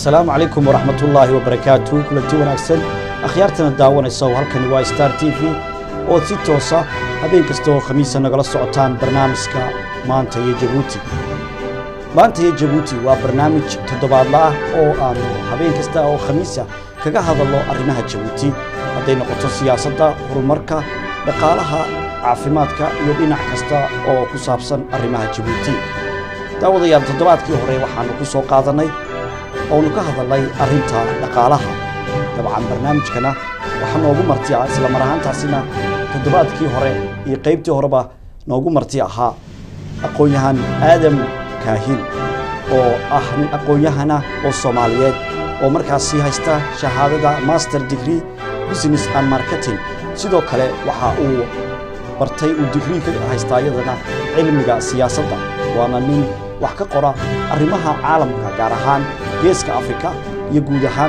asalaamu calaykum waraxmatullaahi wabarakaatu kulanti wanaagsan akhyaartana daawanaysa oo halkani waa star t v ood si toosa habeen kasta oo khamiisa nagala socotaan barnaamijka maanta iyo jabuuti maanta iyo jabuuti waa barnaamij toddobaadla ah oo aanu habeen kasta oo khamiisa kaga hadalno arrimaha jabuuti hadday noqoto siyaasadda horumarka dhaqaalaha caafimaadka iyo dhinac kasta oo ku saabsan arrimaha jabuuti daawadayaal toddobaadkii hore waxaanu ku soo qaadannay oonu ka hadalnay arrinta dhaqaalaha dabcan barnaamijkana waxaa noogu marti ah isla mar ahaantaasina toddobaadkii hore iyo qaybtii horeba noogu marti ahaa aqoon-yahan aadam kaahin oo ah nin aqoon-yahana oo soomaaliyeed oo markaasi haysta shahaadada master degree business and marketing sidoo kale waxa uu bartay uu digrii ka haystaa iyadana cilmiga siyaasadda waana nin wax ka qora arrimaha caalamka gaar ahaan geeska afrika iyo guud ahaan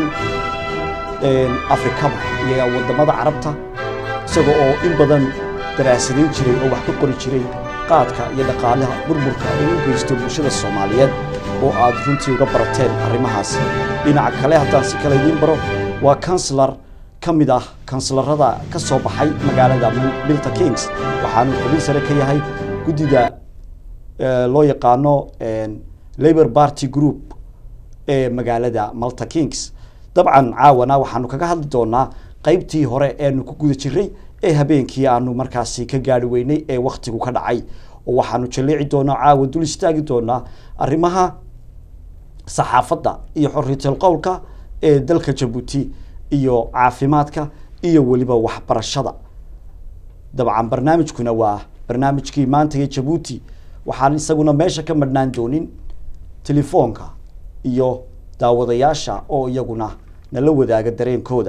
afrikaba iyo waddamada carabta isaga oo in badan daraasadayn jiray oo wax ka qori jiray qaadka iyo dhaqaalaha burburka uu u geysto bulshada soomaaliyeed oo aad runtii uga barateen arrimahaas dhinaca kale haddaan si kale idiin baro waa kanselar ka mid ah kanselarada ka soo baxay magaalada milta kings waxaanu xubin sare ka yahay guddida loo yaqaano labor party group ee magaalada malta kings dabcan caawana waxaanu kaga hadli doonaa qaybtii hore eenu ku guda jiray ee habeenkii aanu markaasi ka gaari weynay ee wakhtigu ka dhacay oo waxaanu jalleeci doonaa caawa dul istaagi doonaa arrimaha saxaafadda iyo xorriyatul qowlka ee dalka jabuuti iyo caafimaadka iyo weliba waxbarashada dabcan barnaamijkuna waa barnaamijkii maanta iyo jabuuti waxaan isaguna meesha ka madhnaan doonin telefoonka iyo daawadayaasha oo iyaguna nala wadaaga dareenkooda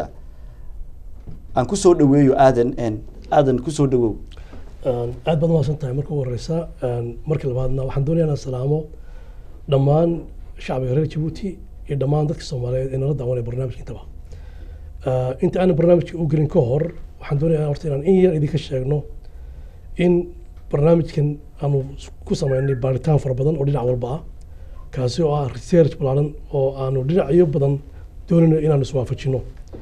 aan kusoo dhaweeyo aadan aadan kusoo dhawow aad baad umahadsan tahay marka ugu horeysa markii labaadna waxaan doonaya inaan salaamo dhammaan shacbiga reer jabuuti iyo dhammaan dadka soomaaliyeed ee nala daawanaya barnaamijka intaba inta aanan barnaamijka u gelin ka hor waxaan doonaya horta inaan in yar idinka sheegno in barnaamijkan aanu ku sameynay baaritaan fara badan oo dhinac walba ah kaasi oo ah research balaaran oo aanu dhinacyo badan doonayno inaanu iswaafajino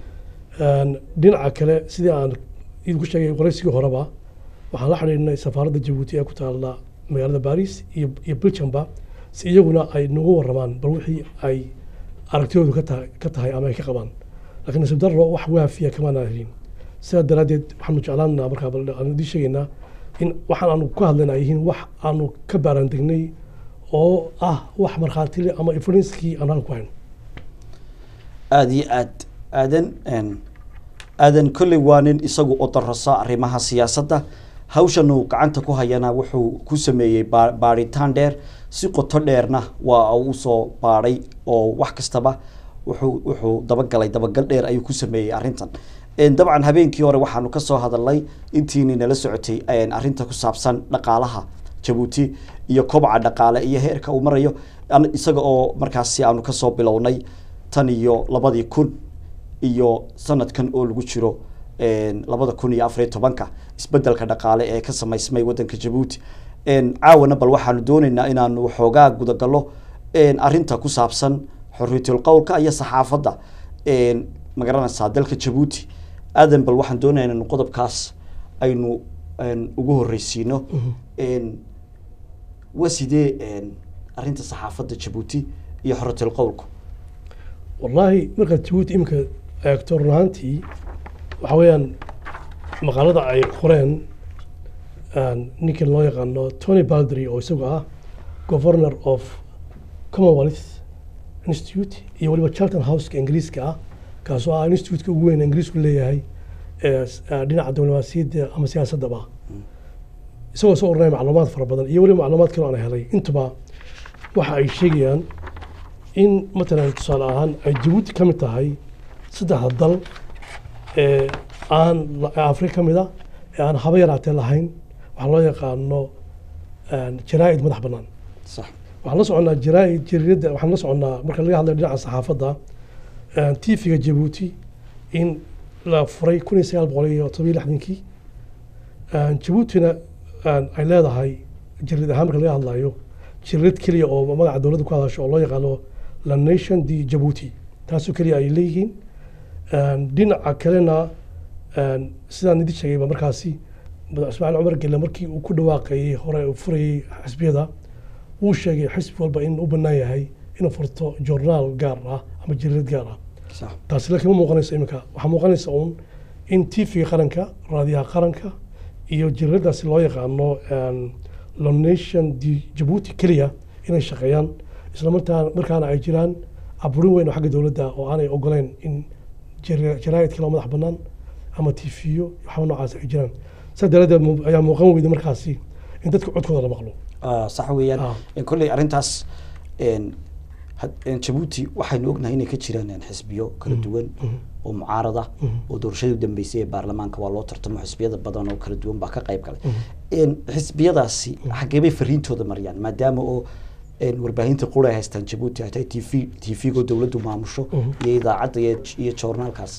dhinaca kale sidii aan idinku sheegay qoraysigii horeba waxaan la xidhiidhnay safaaradda jabuuti ee ku taalla magaalada baris iyo iyo belgiumba si iyaguna ay nagu waramaan bal wixii ay aragtidoodu ka tahay ka tahay ama ay ka qabaan laakiin nasiib darro wax waafiya kamaana helin sidaa daraaddeed waxaanu jeclaanaa markaa bal aanu idiin sheegaynaa in waxaan aanu ka hadlayna ay yihiin wax aanu ka baaraandegnay oo ah wax markhaatile ama influenskii aan halka ku hayno aada iyo aad aadan aadan kolley waa nin isagu oo darasa arrimaha siyaasadda hawshan uu gacanta ku hayana wuxuu ku sameeyey baa baaritaan dheer si qoto dheerna waa uu soo baadhay oo wax kastaba wuxuu wuxuu dabagalay dabagal dheer ayuu ku sameeyey arrintan dabcan habeenkii hore waxaanu ka soo hadalnay intiini nala socotay arrinta ku saabsan dhaqaalaha jabuuti iyo kobca dhaqaale iyo heerka uu marayo isaga oo markaasi aanu kasoo bilownay tan iyo labadii kun iyo sanadkan oo lagu jiro labada kun iyo afariyo tobanka isbedelka dhaqaale ee ka samaysmay wadanka jabuuti caawana bal waxaanu dooneynaa inaanu waxoogaa gudagallo arrinta ku saabsan xorriyatul qowlka iyo saxaafadda magaranaysaa dalka jabuuti aadan bal waxaan doonaya inanu qodobkaas aynu ugu horreysiino waa sidee arrinta saxaafadda jabuuti iyo xorriyatul qowlku wallaahi markaad jabuuti iminka eegto run ahaantii waxa weeyaan maqaalada ay qoreen ninkan loo yaqaano tony baldry oo isagu ah governor of commonwealth institute iyo waliba charlton houseka ingiriiska ah kaasoo ah institutka ugu weyn ingiriisku leeyahay dhinaca diblomaasiyadda ama siyaasaddaba isagoo soo oranaya macluumaad fara badan iyo weliba macluumaad kaloo aan helay intuba waxa ay sheegayaan in matalan tusaale ahaan ay jabuuti ka mid tahay saddexda dal ee aan afrika ka mid a ee aan haba yaraatee lahayn waxaa loo yaqaano jaraa'id madax bannaan sax waxaan la soconnaa jaraa'id jariiradda waxaan la soconnaa marka laga hadlayo dhinaca saxaafadda tiifiga jabuuti in la furay kun iyo sagaal boqol iyo todobiyo lixdankii jabuutina ay leedahay jariid ahaan marka laga hadlayo jariid keliya oo magaca dowladda ku hadasho oo loo yaqaano la nation di jabuuti taasoo keliya ay leeyihiin Een, dhinaca kalena een, sidaan idin sheegayba markaasi madax ismaaciil cumar gelle markii uu ku dhawaaqayey hore uu furayey xisbiyada wuu sheegay xisbi walba in u bannaan yahay inuu furto journaal gaar ah ama jariirad gaar ah sax taasi laakiin ma muuqanayso iminka waxaa muuqanaysa uun in tvga qaranka raadiyaha qaranka iyo jariiradaasi loo yaqaano een, la nation di jabuuti keliya inay shaqeeyaan isla markaa markaana ay jiraan aburin weyn oo xagga dowladda oo aanay ogoleyn in jara- jaraa'id kale oo madax bannaan ama tv-yo waxba noocaas ay jiraan saa daraaddeed mu- ayaa muuqan weyday markaasi in dadka codkooda la maqlo Ah, sax weeyaan Ah. En kolley arrintaas en, had- en, jabuuti waxaynu ognahay inay ka jiraan en, xisbiyo kala duwan oo mucaarada oo doorashadii u dambeysay ee baarlamaanka waa loo tartamo xisbiyada badan oo kala duwan baa ka qayb galay En, xisbiyadaasi xaggee bay fariintooda mariyaan maadaama oo en, warbaahinta qura ay haystaan jabuuti ay tahay tv tvgo dowladdu maamusho iyo idaacadda iyo iyo joornaalkaas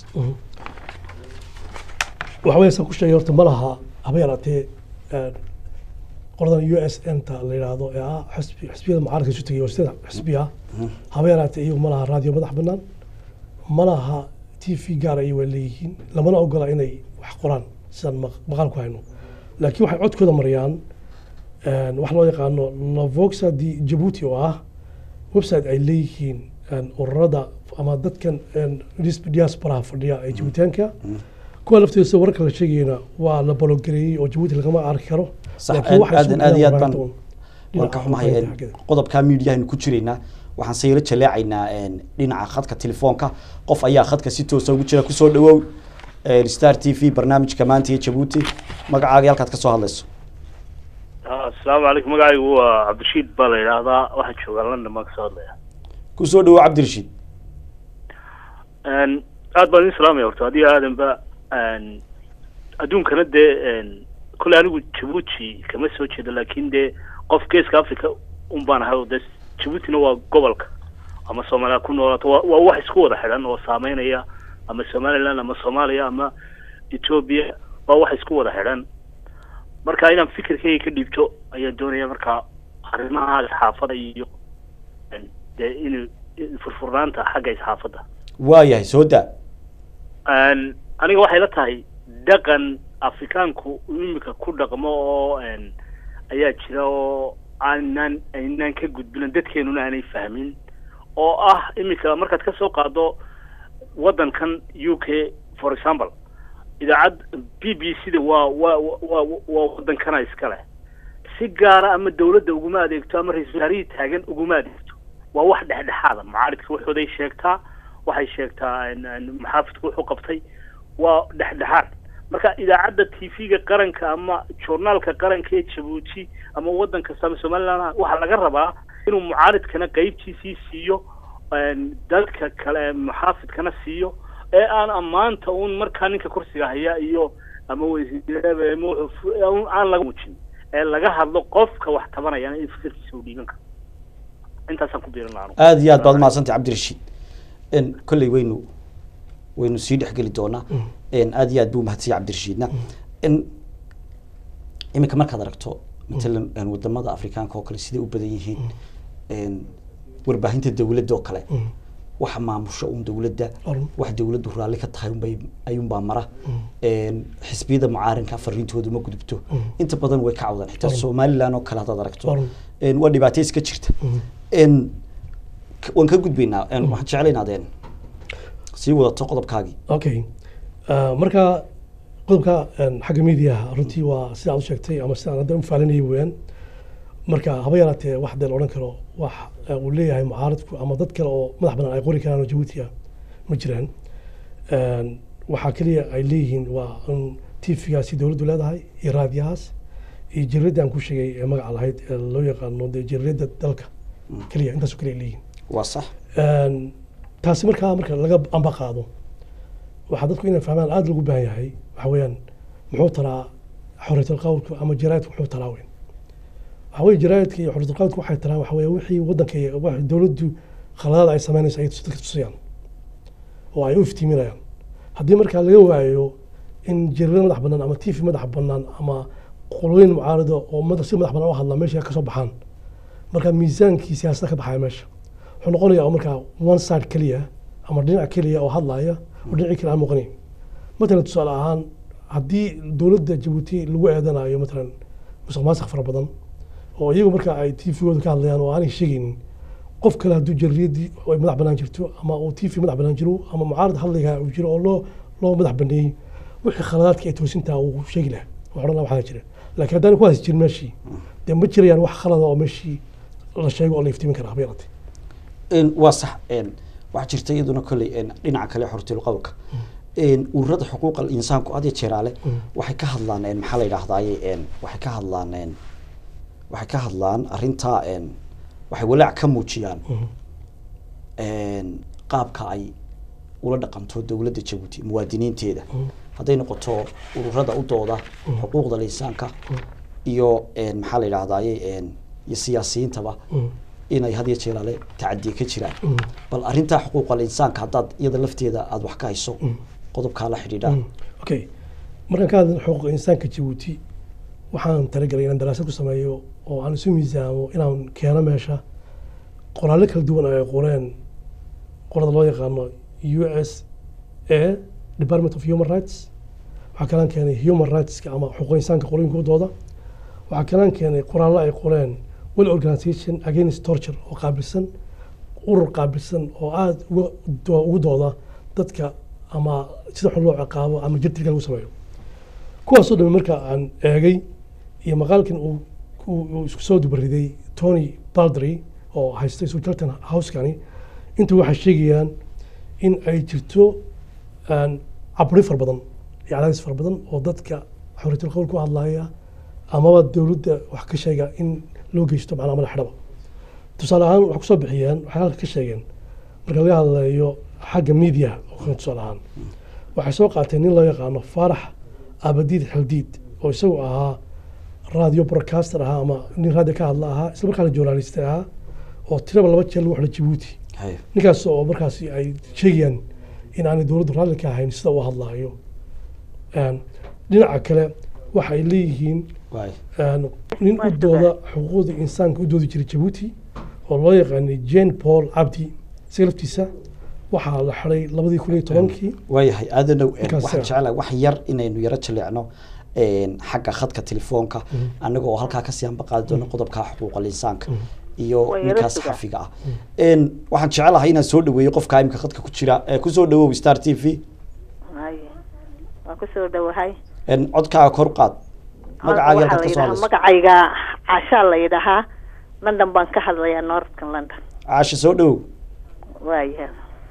waxa weeye saan ku sheegay horta ma laha haba yaraatee een, qoladan u s n ta la yidhaahdo ee ah xisbi xisbiyada mucaaradka isu tegay oo sida xisbi ah haba yaraatee iyagu ma laha raadiyo madax bannaan ma laha t v gaar ay waa leeyihiin lamana ogola inay wax qoraan sidaan maq- maqaal ku hayno laakiin waxay codkooda mariyaan een, wax loo yaqaano lavoxa di jabuuti oo ah website ay leeyihiin een, ururada ama dadkan een, dis- diasporaha fadhiya ee jabuutaanka kuwa laftiisa wararka la sheegayna waa la balogareeyey oo jabuuti lagama arki karo sax Laakiin waxay aadan soo aad iyo aad galaan baan warbaahinta un. waan ka Dhinaca xumahay warbaahinta en, xaggeeda. qodobka miidiyahan ku jiraynaa waxaan se yaro jaleecaynaa en, dhinaca khadka telefoonka qof ayaa khadka si toosa ugu jira kusoo dhawow en, star t v barnaamijka maanta iyo jabuuti magacaaga iyo halkaad ka soo hadlayso asalaamu calaykum magacaygu waa cabdirashiid baa la yidhaahdaa waxaan joogaa london baan kasoo hadlaya kusoo dhawow cabdirashiid Een, aad baan idin salaamaya horta adiga aadanba een, adduunkana dee een, kolley anigu jabuuti kama soo jeedo laakiin dee qof geeska africa un baan ahay oo dee jabuutina waa gobolka ama soomaaliya ku noolaato waa waa wax isku wada xidhan oo saameynaya ama somaliland ama soomaaliya ama ethiopia waa wax isku wada xidhan marka inaan fikirkayga ka dhiibto ayaan doonaya marka arrimaha isxaafada iyo een, dee in furfurnaanta xagga isxaafadda waayahay soo daa Een, aniga waxay la tahay dhaqan afrikaanku imika ku dhaqmo oo een, ayaa jira oo aanan aynaan ka gudbin dadkeenuna aanay fahmin oo ah imika markaad ka soo qaado waddankan u k for example idaacad b b c da waa waa waa waa waddankana iska leh si gaara ama dawladda uguma adeegto ama ra-iisul wasaarihii taagan uguma adeegto waa wax dhexdhexaada mucaaridka waxooday sheegtaa waxay sheegtaa in- in maxaafidku wuxuu qabtay waa dhexdhexaad marka idaacadda t v-ga qaranka ama journaalka qaranka ee jabuuti ama waddan kasta ama somaliland waxaa laga rabaa inuu mucaaridkana qeybtiisii siiyo een, dadka kale ee muxaafidkana siiyo ee aan ammaanta uun markaa ninka kursiga haya iyo ama wasiirada ama wuxuu fu- uun aan laga muujin ee laga hadlo qofka wax tabanayana in fikirkiisa uu dhiiban karo intaasaan ku biirin lahaa aad iyo aad baad umahadsantay cabdirashiid en kolley waynu waynu sii dhexgeli doonaa en aad iyo aad buu umahadsanya cabdirashiidna en iminka markaad aragto matalan en wadamada afrikaanka oo kale siday u badan yihiin en warbaahinta dawladda oo kale waxa maamusho un dawladda Arun. wax dawladdu raalli ka tahay unbay ayuunbaa mara en xisbiyada mucaarinka fariintooda ma gudubto inta badan way ka cawdaan xitaa Arun. somaliland oo kale haddaad aragto Arun. en waa dhibaato iska jirta en k- waan ka gudbaynaa en waxaan jeclaynaa adeen sii wadato qodobkaagii okay Uh, marka qodobka een, xagga miidiyaha runtii waa sida aad u sheegtay ama sida aan hadda u faalinayay weeyaan marka haba yaraatee wax dee la odhan karo wax uh, uu leeyahay mucaaradku ama dad kale oo madax badan ay qori karaan oo jabuuti ah ma jiraan Een, waxaa keliya ay leeyihiin waa in tv-gaasi dowladdu leedahay iyo raadiyahaas iyo jariradda aan ku sheegay ee magaca lahayd ee loo yaqaano dee jaridda dalka keliya intaasoo keliya ay leeyihiin waa sax Een, taasi markaa marka laga amba qaado waxaa dadku inay fahmaan aada lagu baahan yahay waxa weeyaan muxuu taraa xorriyatul qawlku ama jaraa'idku muxuu taraa weyn waxa weeye jaraa'idka iyo xorriyatul qawlku waxay taraan waxa weeye wixii waddanka iyo wax dowladdu khaladaad ay samaynayso ay dadka tusayaan oo ay u iftiiminayaan haddii markaa laga waayo in jirada madax bannaan ama tv madax bannaan ama qolooyin mucaarado oo mada- si madax bannaan u hadla meesha ka soo baxaan marka miisaankii siyaasadda ka baxaya meesha wuxuu noqonayaa markaa one side keliya ama dhinac keliya oo hadlaya oo dhinacii kale aan muuqanayn matalan tusaale ahaan haddii dowladda jabuuti lagu eedanayo matalan musuq maasuq fara badan oo iyagu marka ay tvgooda ka hadlayaan oo aanay sheegaynin qof kale hadduu jarriyadii ay madax banaan jirto ama uu tv madax banaan jiro ama mucaarad hadlayga uu jiro oo loo loo madax baneeyey wixii khaladaadka ay toosintaa uu sheegi lahaa wax odhan lahaa waxaa jira laakiin haddaan ku hays jirin meeshii dee ma jirayaan wax khalada oo meeshii la sheego oo la iftiimin karaa habeeratay Een, waa sax een, waxaa jirta iyaduna kolley een, dhinaca kale xortil qowlka Een, ururada xuquuqa insaanku had iyo jeeraale waxay ka hadlaan een, maxaa la yidhahdaaye een, waxay ka hadlaan een, waxay ka hadlaan arrintaa een, waxay walaac ka muujiyaan een, qaabka ay ula dhaqanto dowladda jabuuti muwaadiniinteeda hadday noqoto ururada u dooda xuquuqda insaanka iyo een, maxaa la yidhahdaaye een, iyo siyaasiyiintaba inay had iyo jeeraale tacadiye ka jiraan bal arrintaa xuquuqal insaanka haddaad iyada lafteeda aada wax ka hayso qodobkaa la xidhiidha okay markaan ka hadlin xuquuqa insaanka jabuuti waxaan talagalay inaan daraasad ku sameeyo oo aan isu miisaamo inaan keeno meesha qoraallo kala duwan ay qoreen qorada loo yaqaano u s a department of human rights waxaa kalaan keenay human rightska ama xuquuqa insaanka qorooyinkooda waxaa kalaan keenay qoraallo ay qoreen well organization against torture oo qaabilsan urur qaabilsan oo aada uga doo- ugu dooda dadka ama sida xun loo ciqaabo ama jirtilka lagu sameeyo kuwaasoo dhan marka aan eegay iyo maqaalkan uu uu- uu isku soo dubariday tony baldry oo haystay sultan housekani intu waxay sheegayaan in ay jirto aan cabri fara badan iyo cadaadis fara badan oo dadka xoriyatul qowl ku hadlaya amaba dowladda wax ka sheega in loo geysto macnaha madax xidhaba tusaale ahaan waxay kusoo bixiyeen waxay halka ka sheegeen marka laga hadlayo xagga media oo kale tusaale ahaan waxay soo qaateen nin loo yaqaano faarax abadiid xildiid oo isagu ahaa radio broadcaster ahaa ama nin radio ka hadla ahaa isla markaana journalist ahaa oo tiraba laba jeer lagu xidhay jabuuti Haye. ninkaas oo markaasi ay sheegayaan in aanay dowladdu raalli ka ahayn sida uu hadlaayo Een, dhinaca kale waxay leeyihiin waay een, nin u dooda xuquuqda insaanka u doodi jiray jabuuti oo loo yaqaanay jane paul cabdi isaga laftiisa waxaa la xiday labadii kun iyo tobankii waayahay aadanow een, Markaas, waxaan ah. jecelahay wax yar inaynu yaro jaleecno een, xagga khadka telefoonka annaga oo halkaa kasii hanbaqaadi doono qodobka xuquuqal insaanka iyo Waa yaro ninkaas sugaa. xafiga ah Een, waxaan jecelahay inaan soo dhaweeyo qofka imika khadka ku jira ee kusoo dhawow star t v Haye. waan kusoo dhawahay Een, codkaaga kor u qaad magacaaga Waxaa halkaad la ka soo yidhahaa- hadlayso magacayga cashaa la yidhahaa london baan ka hadlayaa northkan london caasha soo dhawow waaya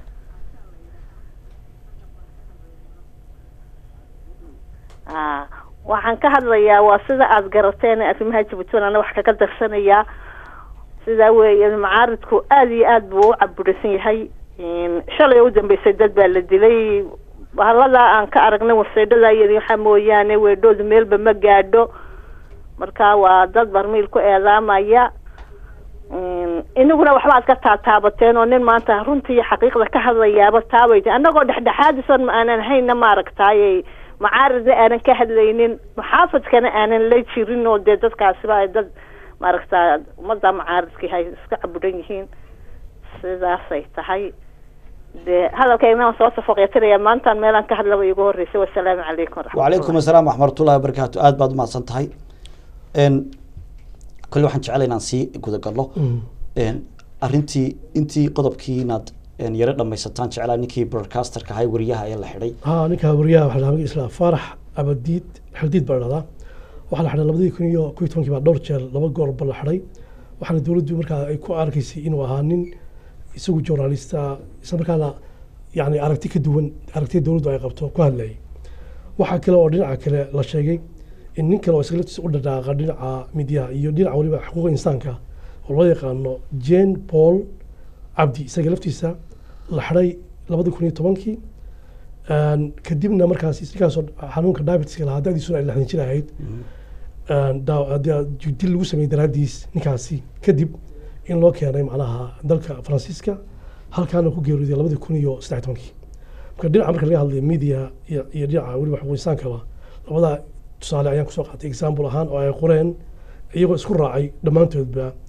Ah, waxaan ka hadlayaa waa sida aada garateen arrimaha jabuuti ana wax kaga darsanayaa sidaa weeye macaaridku aada iyo aad buu u caburisan yahay Een, shalay u dambeysay dad baa la dilay bahaladaa aan ka aragnay waseedhada yar waxaa mooyaane weedhoodu meelba ma gaadho marka waa dad barmiil ku eedaamaya Een, inaguna waxba aad ka taataabateen oo nin maanta runtii xaqiiqda ka hadlayaaba taabayta annagoo dhexdhexaadisan ma aanan hayna maaragtaaye macaaridna aanan ka hadlaynin muxaafadkana aanan la jirin oo dee dadkaasiba ay dad maaragta ummadda macaaridkii hay iska caburan yihiin sidaasay tahay dee hadalkayna waan soo safaqeetinaya maantaan meelaan ka hadlaba iigu horreysay wasalaamu calaykum وعليكم السلام ورحمة الله وبركاته aad baad umahadsan tahay n kole waxaan jeclay inaan sii guda galno n arrintii intii qodobkii inaad n yaro dhamaysataan jeclaa ninkii broadcasterka ahay wariyaha ee la xidhay ها ninka wariyaha waxaa lahaa isla faarax abadiid xildiid baa dhahdaa waxaa la xidhay labadii kun iyo kun iyo tobankii baa dhowr jeer laba goorba la xidhay waxaana dowladdu markaa ay ku arkaysay inuu ahaa nin isagu journalista isla markaana yani aragti ka duwan aragtida dowladdu ay qabto ku hadlayay waxaa kale oo dhinaca kale la sheegay in nin kale oo isaga laftiisa u dhadhaaqa dhinaca midiyaha iyo dhinaca weliba xuquuqa insaanka oo loo yaqaano jane paul cabdi isaga laftiisa la xidhay labadii kun iyo tobankii Een, kadibna markaas ninkaasoo xanuunka diabetiska lahaa da'diisuna ay lixdan jir ahayd Een, daa- haddii dil lagu sameeyey daraaddiis ninkaasi kadib in loo keenay macnaha dalka faransiiska halkaana ku geeriyooday labadii kun iyo saddex tobankii marka dhinaca marka laga hadlayo media iyo iyo dhinaca weliba xuquuq insaankaba labada tusaale ayaan kusoo qaatay example ahaan oo ay qoreen iyagoo isku raacay dhammaantoodba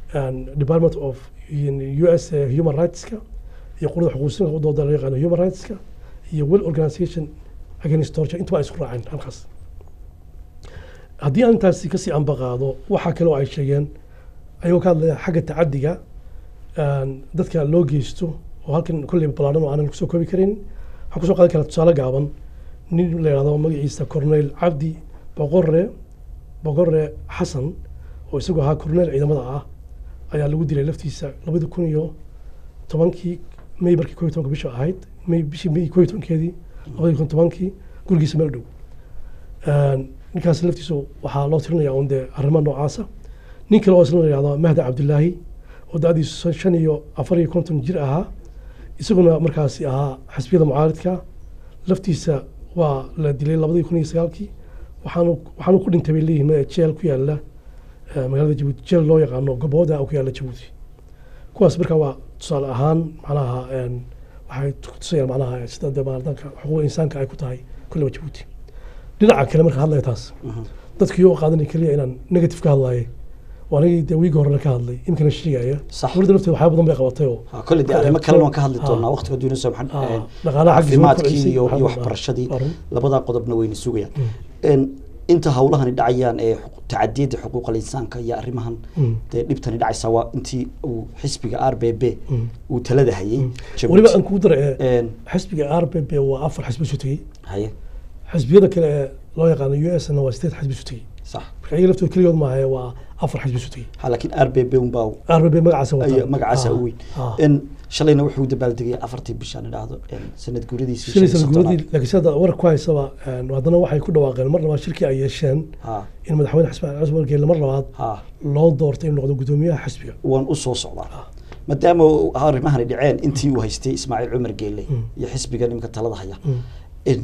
department of u s human rightska iyo qurada xuquuqsinka u dooda loo yaqaano human rightska iyo well organization against torture intuba ay isku raaceen halkaas haddii aan intaasi kasii ambaqaado waxaa kale oo ay sheegeen ayagoo ka hadlaya xagga tacadiga dadka loo geysto oo halkan kolley ballaaran oo aanan kusoo koobi karin waxaan kusoo qaadan karaa tusaale gaaban nin la yidhahdo magaciisa corneyl cabdi boqore boqore xasan oo isagoo ahaa corneyl ciidamada ah ayaa lagu dilay laftiisa labadi kun iyo tobankii may markii koo iyo tobanka bisha ahayd may bishii may koo iyo tobankeedii labadi kun tobankii gurigiisa meel dhow ninkaas laftiisu waxaa loo tirinayaa un dee arrimo noocaasa nin kale oo isna la yidhahdo mahdi cabdilaahi oo da-diisu shan iyo afar iyo konton jir ahaa isaguna markaasi ahaa xisbiyada mucaaridka laftiisa waa la dilay labadii kun iyo sagaalkii waxaanu waxaanu ku dhintay bay leeyihiin jeel ku yaala magaalada jabuuti jeel loo yaqaano gobooda ku yaala jabuuti kuwaas markaa waa tusaale ahaan macnaha waxay tusayaan macnaha sida dee maardanka xuquuqda insaanka ay ku tahay kulleba jabuuti dhinaca kale marka hadlaya taas dadkii oo qaadanay keliya inaan negative ka hadlaye waanigii dee wiigi horena ka hadlay imkana sheegaya Sax. dowladda lafteeda waxyaaba badan bay qabatay oo Ha, kolley dee arrimo kalena waan ka hadli doonaa waqtiga duuna soo Ah, maxan dhaqaalaha xaggiisa way caafimaadkii kobcisay, iyo waxaa iyo badan. waxbarashadii Waa run. labadaa qodobna wayna sugayaan En, inta hawlahani dhacayaan ee xuqu- tacadiyada xuquuqal insaanka iyo arrimahan Mm. dee dhibtani dhacaysa waa intii uu xisbiga r b b uu talada hayay Jabuuti. weliba aan kugu dara ee En, xisbiga r b b waa afar xisbi isu tegey haye xisbiyada kale ee loo yaqaano u s na waa sideed xisbi isu tegey sax marka iyaga laftooda keligood maahae waa afar xisbi isu tegey ha laakiin r b b unbaa r b b magacaasa ay wataa magacaasa Ah, u weyn ah. En, shalayna wuxuu dabaaldegay afartii bishaan idhaahdo en, sanad guuradiisii shilay shan iyo sanadguuradii soddonaad. laakiin sida warar ku haysaba een, haddana waxay ku dhawaaqeen mar labaad shirkii ay yeesheen ha in madaxweyne xismaan cusman geelle mar labaad ha loo doortay inuu noqdo guddoomiyaha xisbiga waan u soo socdaa maadaama uu arrimahani dhaceen intii uu haystay ismaaciil cumar geelle iyo xisbiga nimanka talada haya in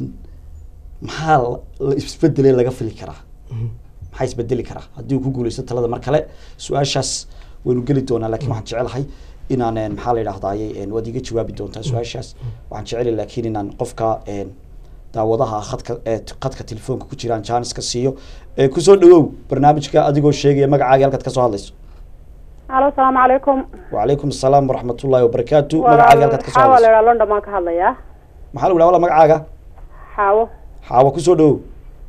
maxaa la- la isbedelay laga fili karaa maxaa isbedeli karaa haddii uu ku guuleysto talada mar kale su-aashaas waynu geli doonaa laakiin waxaan jecelahay inaan een, maxaa la yidhahdaaye een, waad iga jawaabi doontaa su-aashaas waxaan jecelahay laakiin inaan qofka een, daawadaha khadka ee t- khadka telefoonka ku jiraan jaaniska siiyo ee kusoo dhawow barnaamijka adigoo sheegaya magacaaga halkaad ka soo hadlayso alo asalaamu calaykum وعليكم السلام ورحمة الله وبركاته magacaaga halkaad ka soo xaawa hadlayso leeraa london baan ka hadlayaa maxaa lagu dhaha wala magacaaga xaawo xaawa kusoo dhawow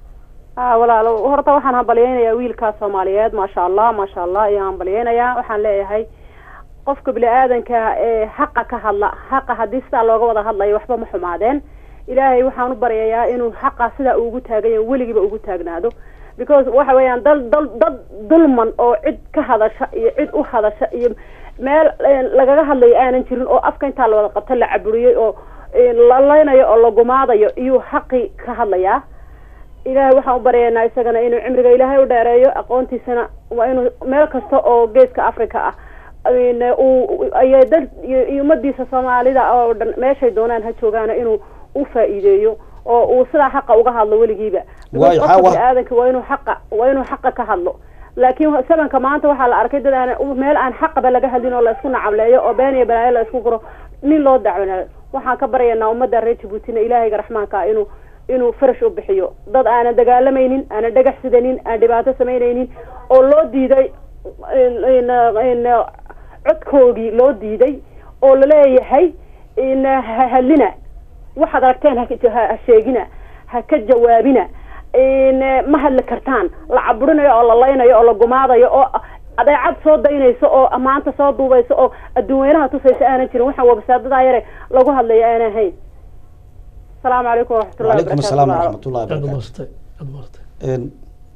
ah walaalo horta waxaan hambalyeynayaa wiilkaa soomaaliyeed maasha allah maasha allah ayaan hambalyeynayaa waxaan leeyahay qofka bini aadanka ee xaqa ka hadla xaqa haddii sidaa looga wada hadlayo waxba ma xumaadeen ilaahay waxaan u baryayaa inuu xaqa sidaa ugu taaganya weligiiba ugu taagnaado because waxa weeyaan dal dal dad dulman oo cid ka hadasha iyo cid u hadasha iyo meel eh, lagaga hadlayo aanan jirin oo afka intaa la wada qabta la caburiyey oo eh, la laynayo oo la gumaadayo iyuu xaqi ka hadlayaa ilaahay waxaan u baryaynaa isagana inuu cimriga ilaahay u dheereeyo aqoontiisana waa inuu meel kasta oo geeska africa ah in uu ayay dad iyo iyo ummadiisa soomaalida oo dhan meeshay doonaan ha joogaana inuu u faa'iideeyo oo uu sidaa xaqa uga hadlo weligiiba Waayo, Because qofka xawa- bini'aadanka waa inuu xaqa waa inuu xaqa ka hadlo laakiin sabanka maanta waxaa la arkay dad aan meel aan xaqaba laga hadlin oo la isku nacableeyo oo been iyo balaayo la isku guro nin loo dacwanayo waxaan ka baryaynaa ummadda reer jabuutina ilaahayga raxmaanka ah inuu inuu farash u bixiyo dad aanan dagaalamaynin aanan dhagax sidanin aan dhibaato samaynaynin oo loo diiday in- in- in codkoogii loo diiday oo laleeyahay in ha hadlina waxaad aragteen ha- ha ha sheegina ha ka jawaabina in ma hadli kartaan la caburinayo oo la laynayo oo la gumaadayo oo adeecad soo daynayso oo maanta soo duubayso oo adduun weynaha tusaysa aanan jirin waxaan wabasaadadaa yare lagu hadlayo aanan hayn asalaamu calaykum waraxmatullahi وعليكم السلام ورحمة الله aad baad وبركاته mahadsantay aad mahadsantay En,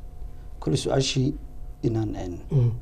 كل su-aashii inaan en,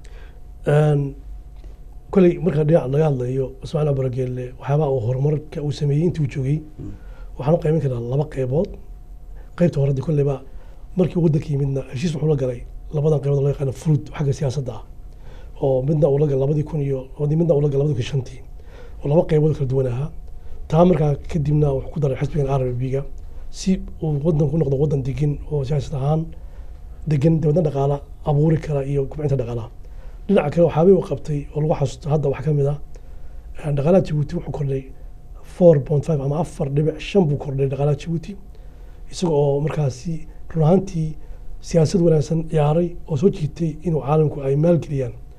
Een, koley marka dhinaca laga hadlayo ismaaciil barageelle waxyaabaha uu horumarka uu sameeyey intii uu joogay waxaan u qayban karaa laba qaybood qaybta hore de kolleyba markii uu waddanka yimidna heshiis wuxuu la galay labadan qaybood loo yaqaano fruit xagga siyaasadda ah oo midna uu la galay labadii kun iyo midna uu la galay labadii kun iyo shantii oo laba qaybood kala duwan ahaa taa markaa kadibna wuxuu ku daray xisbigan r b ga si uu waddanku noqdo waddan degan oo siyaasad ahaan degan dibadna dhaqaala abuuri kara iyo kubcinta dhaqaalaha dhinaca kale waxaabay uu qabtay oo lagu xasuusto hadda waxaa ka mid ah eh, dhaqaalaha jabuuti wuxuu kordhay four point five ama afar dhibic shan buu kordhay dhaqaalaha jabuuti isaga oo markaasi run ahaantii siyaasad wanaagsan ciyaaray oo soo jiitay inuu caalamku ay maalgeliyaan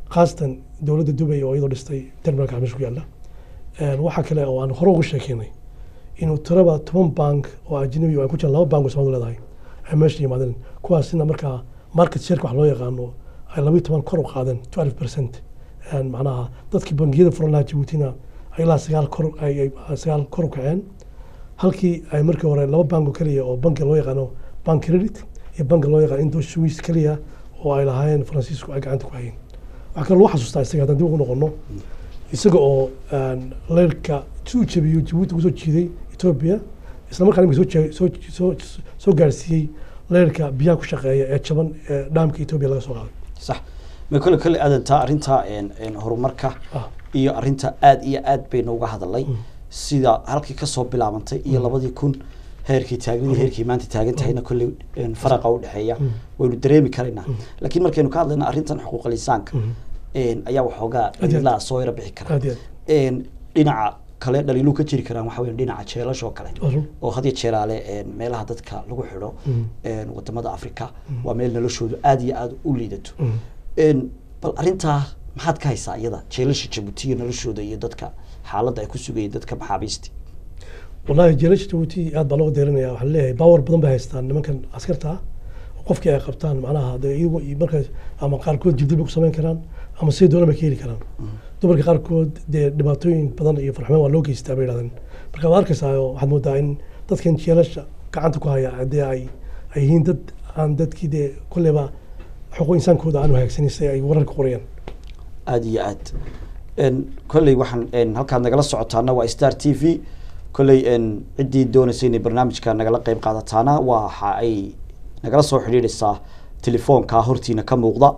khaasatan dowladda dubay oo iyadoo dhistay terminalka meesha ku yaalla Een, waxaa kale oo aan hore uga sheekeynay inuu tiraba toban bank oo ajnabi oo ay ku jiraan laba bank oo Soomaalidu leedahay ay meesha yimaadeen kuwaasina markaa market share wax loo yaqaano ay labayo toban kor u qaadeen 12 percent macnaha dadkii bangiyada furan lahaa Djiboutina ay ilaa sagaal kor ay ay- sagaal kor u kaceen halkii ay markii hore laba bank oo keliya oo banki loo yaqaano bank credit iyo banki loo yaqaano indo swiss keliya oo ay lahaayeen faransiisku ay gacanta ku hayeen waxaa kaloo lagu xasuustaa isaga haddaan dib ugu noqono isaga oo een, leerka si uu jabiyo jabuuti kusoo jiiday etoobiya isla markaana imika soo jee- soo soo soo gaarsiiyey leerka biyaha ku shaqeeya ee jaban ee dhaamka etoobiya laga soo qaaday sax ma kole kole aadantaa arrinta een, een, horumarka Ah. iyo arrinta aad iyo aad baynu uga hadalnay sida halkii kasoo bilaabantay iyo labadii kun heerkii taagnadii heerkii maanta taagan tahayna kolley een, faraqa u dhexeeya waynu dareemi karaynaa laakiin markaynu ka hadlayna arrintan xuquuqal insaanka een, ayaa waxoogaa Aad iyo aad. dhaliilaa soo yara bixi kara aad iyo een, dhinaca kale dhaliiluu ka jiri karaan waxa weeye dhinaca jeelasha oo kale aad oo had iyo jeeraale een, meelaha dadka lagu xidho een, wadamada africa waa meel noloshoodu aad iyo aad u liidato een, bal arrintaa maxaad ka haysaa iyada jeelasha jabuuti iyo noloshooda iyo dadka xaaladda ay ku sugayeen dadka maxaabiisti wallahi jeelasha jabuuti aad baa looga deerinaya waxaa leeyahay baawar badan bay haystaan nimankan askarta ah oo qofkii ay qabtaan macnaha dee iyagu iyo markaas ama qaarkood jibdil bay ku samayn karaan ama si doona bay ka heli karaan dumarka qaarkood dee dhibaatooyin badan iyo farxumaan waa loo geystaa bay yidhahdeen marka waad arkaysaa oo waxaad moodaa in dadkan jeelasha gacanta ku haya dee ay ay yihiin dad aan dadkii dee kolleyba xuquuq insaankooda aan hagaagsanin si ay wararka qorayaan aad iyo aad een, kolley waxaan een, halkaad nagala socotaana waa star t v kolley een, ciddii doonaysa inay barnaamijka nagala qeyb qaadataana waxa ay nagala soo xidhiidhaysaa telefoonka hortiina ka muuqda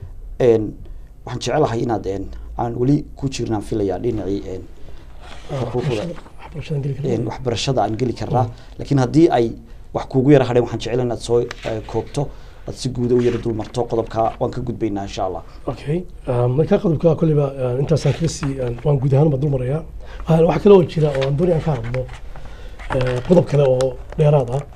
een, waxaan jecelahay inaad een, aan weli ku jirnaan filayaa dhinacii een, xuquuqda waxbarashadan geli een, karaan waxbarashada aan geli karnaa laakiin haddii ay wax kuugu yara hadheen waxaan jecel inaad soo eh, koobto aad si guuda u yara dul marto qodobka waan ka gudbaynaa insha allah okay um, marka qodobka kolleyba uh, intaasaan kaga sii uh, waan guud ahaan baan dul marayaa Waxaa- waxaa kale oo jira oo aan doonaya aan ka hadlo uh, qodob kale oo dheeraad ah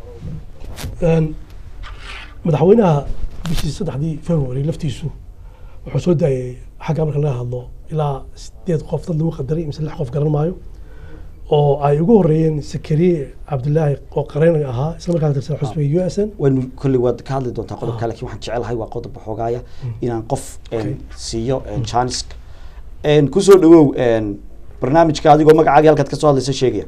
Een, madaxweynaha bishii saddexdii february laftiisu wuxuu soo daayay xagga marka laga hadlo ilaa sideed qof dad lagu qadaray mise lix qof garan maayo oo ay ugu horeeyeen sakariye cabdilaahi oo qareen ahaa isla markaa ka tirsan xusbiga u s n waynu kolley waad ka hadli doontaa qodobka laakiin waxaan jecelahay waa qodob waxoogaaya inaan qof een, siiyo een, janiska Een, kusoo dhawow een, barnaamijka adigoo magacaaga halkaad kasoo hadlaysa sheegaya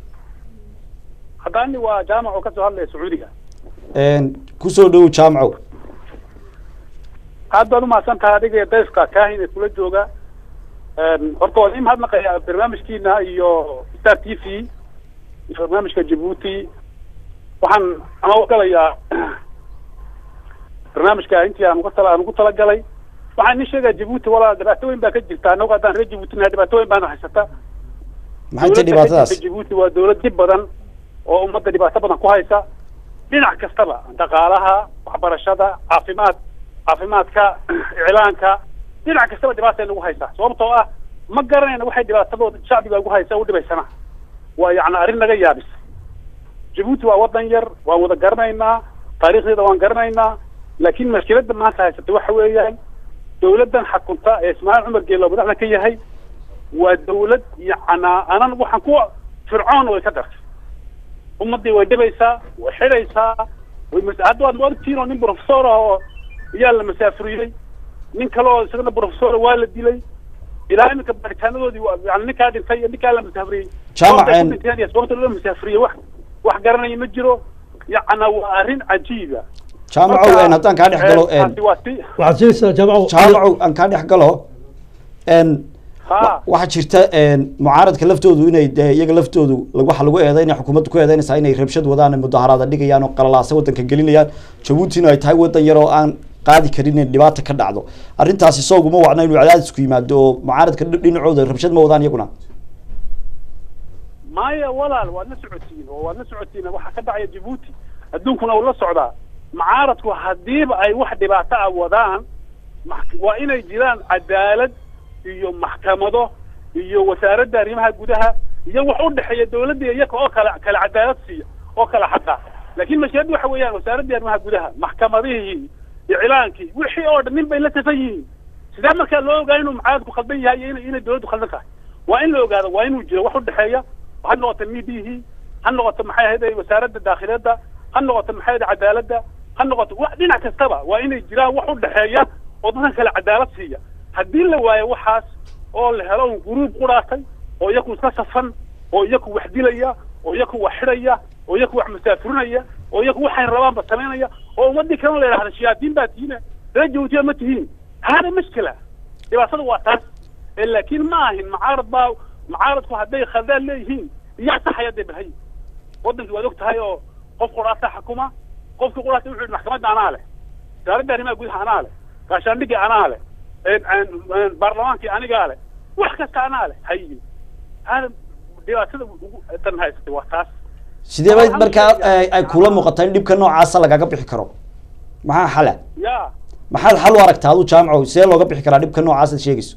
haddani waa jaamac oo kasoo hadlaya sacuudiga Een, kusoo dhawow jaamcow aad baad umahadsan tahay adiga iyo dayfka kaahin ee kula jooga Een, horta waan ii mahadnaqayaa barnaamijkiina iyo star t v iyo barnaamijka jabuuti waxaan ama galayaa barnaamijka intii aan uga tala aan ugu talagalay waxaan idin sheegaya jabuuti walaa dhibaatooyin baa ka jirta anagu haddaan reer jabuuti nahay dhibaatooyin baana haysata maxay tahay Dowladda ka dhibaatadaas jirta jabuuti waa dowlad dib badan oo ummadda dhibaato badan ku haysa dhinac kastaba dhaqaalaha waxbarashada caafimaad caafimaadka iclaanka dhinac kastaba dhibaata nagu haysaa sababtoo ah ma garanayna waxay dhibaatadooda shacbiga ugu haysa u dhibaysana waa yacni arrin naga yaabis jabuuti waa wadan yar waan wada garanaynaa taariikhdeeda waan garanaynaa laakiin mashkiladda maanta haysata waxa weeyaan dowladdan xakunta ee ismaaciil cumar geelo madaxda ka yahay waa dawlad yacnaa anan waxaan ku fircoon way ka dartay ummaddii way dhibaysaa way xidhaysaa way mas- hadda waad maogtiin oo nin professor ah oo ayaa la masaafuriyey nin kale oo isagana professor waa la dilay ilaa iminka baaritaanadoodii waa- yani ninkaa dhintay iyo ninkaa la masaafuriyey Jaamac, Sababtay ku een- dhinteen iyo sababta loo masaafuriyey wax wax garanaya ma jiro yacnaa waa arrin cajiiba jaamacow een, haddaan kaa dhex galo een, taasi waa si waxaad sheegaysaa jaamaco jaamacow aan kaa dhex galo een, ha waxaa jirta een, mucaaradka laftoodu inay dee iyaga laftoodu lag- waxaa lagu eedeynaya xukuumaddu ku eedeynaysaa inay rabshad wadaan mudaharaada dhigayaan oo qalalaasa wadanka gelinayaan jabuutina ay tahay wadan yar oo aan qaadi karin in dhibaata ka dhacdo arrintaasi sooguma wacna inuu cadaadisku yimaado oo mucaaradka dhi- dhinacooda rabshad ma wadaan iyaguna maya walaal waad la socotiin oo waad la socotiin waxa ka dhacaya jabuuti adduunkuna uu la socdaa mucaaradku haddiiba ay wax dhibaato ah wadaan max- waa inay jiraan cadaalad iyo maxkamado iyo wasaaradda arrimaha gudaha iyo wax u dhexeeya dawladda iyo iyaga oo kale kale cadaalad siiya oo kale xataa laakiin mashkiladdu waxa weeyaan wasaaraddii arrimaha gudaha maxkamadihii iclaankii wixii oo dhan nin bay la safan yihiin sidee markaa loo ogaa inuu mucaaradku khaldan yahay iyo inay inay dowladdu khaldan tahay waa in la ogaado waa inuu jiro wax u dhexeeya ha noqoto midihii ha noqoto maxay ahayd wasaaradda daakhiliyadda ha noqoto maxay ahayd cadaaladda ha noqoto wax dhinac kastaba waa inay jiraan wax u dhexeeya oo dadkan kale cadaalad siiya haddii la waayo waxaas oo la helo un guruub quraatay oo iyaku iska safan oo iyaku wax dilaya oo iyaku wax xidhaya oo iyaku wax masaafurinaya oo iyaku waxay rabaanba samaynaya oo ummadii kalena la yidhahda shayaadiin baa tihiine reer jabuutiya ma tihiin hada mashkila dhibaatada waa taas ee laakiin ma ahin mucaarad baa mucaaradku hadday khaldaan leeyihiin iyaa saxaya dee balhay wadankii waad og tahay oo qof quraata xukuma qofkii quraata wuxuu yidhi maxkamadda anaa leh wasaaradda arrimaha gudaha anaa leh gaashaandhigii anaa leh baarlamaankii anigaa leh wax kasta anaa leh hayi hada dhibaatada ugu tan haysatay waa taas sidee bay markaa ay ay kula muuqataa in dhibka noocaasa lagaga bixi karo maxaa xala ya maxaad xal u aragtaa adu jaamco sidee looga bixi karaa dhibka noocaas aad sheegayso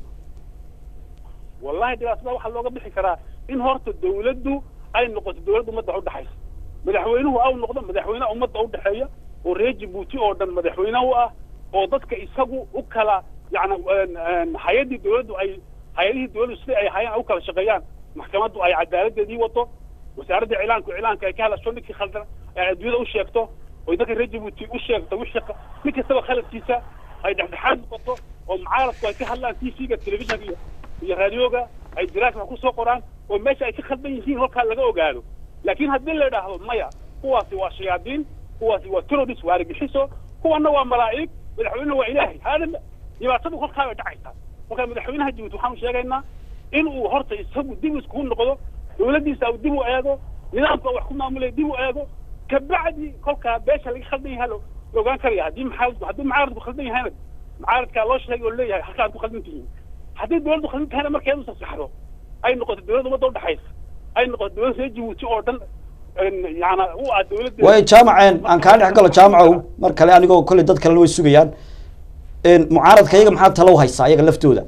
wallahi dhibaatada waxaa looga bixi karaa in horta dawladdu ay noqoto dawladda ummadda udhexaysa madaxweynuhu au noqdo madaxweyne ummadda udhexeeya oo reer jabuuti oo dhan madaxweyne u ah oo dadka isagu u kala yani hay-addii dawladdu ay hay-adihii dawladdu sida ay hayaan u kala shaqeeyaan maxkamaddu ay cadaaladeedii wato wasaaradda iclaanku iclaanka ay ka hadasho ninkii khaldan ay adduunyada u sheegto oy dadka reer jabuuti u sheegto wixii nin kastaba khaladkiisa ay dhexdhexaad noqoto oo mucaaradku ay ka hadlaan t v-ga telefishinka iyo iyo raadioga ay jiraas wax kusoo qoraan oo meesha ay ka khaldan yihiin halkaa laga ogaado laakiin haddii la idhaahdo maya kuwaasi waa shayaadiin kuwaasi waa terrorist waa argagixiso kuwana waa malaa'ig madaxweynena waa ilaahay hada dhibaatadu kolkaa bay dhacaysaa marka madaxweynaha jabuuti waxaanu sheegaynaa in uu horta isagu dib iskugu noqdo dawladdiisa uu dib u eego nidaamka wax ku maamulaya dib u eego kabacdi kolkaa beesha laga khaldan yahay la ogaan karaya haddii mucaaradku haddii mucaaradku khaldan yahayna mucaaradkaa loo sheegay oo leeyahay halkaad ku khaldan tihiin haddii dawladdu khaldan tahayna markeedu sasaxdo ay noqoto dawladda ummadda udhexaysa ay noqoto dawladda reer jabuuti oo dhan yana u ah dawladda way jaamaceen aan kaa dhex galo jaamacow mar kale anigoo kolley dad kalena way sugayaan mucaaradka iyaga maxaa talo u haysaa iyaga laftooda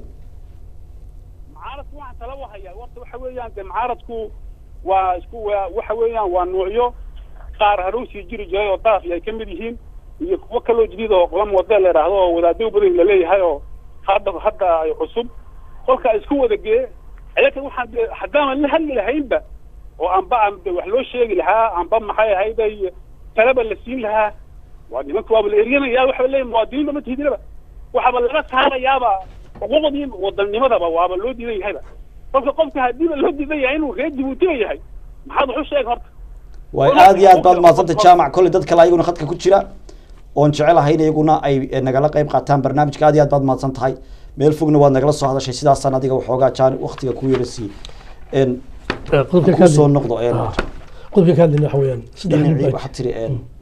mucaaradku waxaan tala u hayaa horta waxa weeyaan de mucaaradku waa isku waa waxa weeyaan waa nuucyo qaar harow sii jiri jiray oo daaf ay ka mid yihiin iyo kuwo kaloo jadiid oo qolam wada la idhaahdo oo wadaado badan laleeyahay oo hadda hadda ay cusub kolka isku wada gee ayaga waxaan de haddaanan la hadli lahaynba oo anba aan de wax loo sheegi lahaa anba maxay ahayd ay talaba la siin lahaa waa nimanka waaba la eryanaya waxa leeyahay muwaadiniinba ma tihidinaba waxaaba laga saarayaaba xuquuqdii wadanimadaba waaba loo diidan yahayba kolka qofka haddiiba loo diidan yahay inuu reer jabuutiga yahay maxaad wax u sheeg horta way aad iyo aad baad mahadsantay jaamac kolley dad kale ayaguna khadka ku jira oon jecelahay in iyaguna ay nagala qayb qaataan barnaamijka aad iyo aad baad mahadsan tahay meel fogna waad nagala soo hadashay sidaasaan adiga waxoogaa jaan waktiga ku yara sii qodobka ka kusoo hadlay- noqdo Ah, qodobka ka hadlayna waxa weeyaan saddex nin dhinacii baa waxaad tiri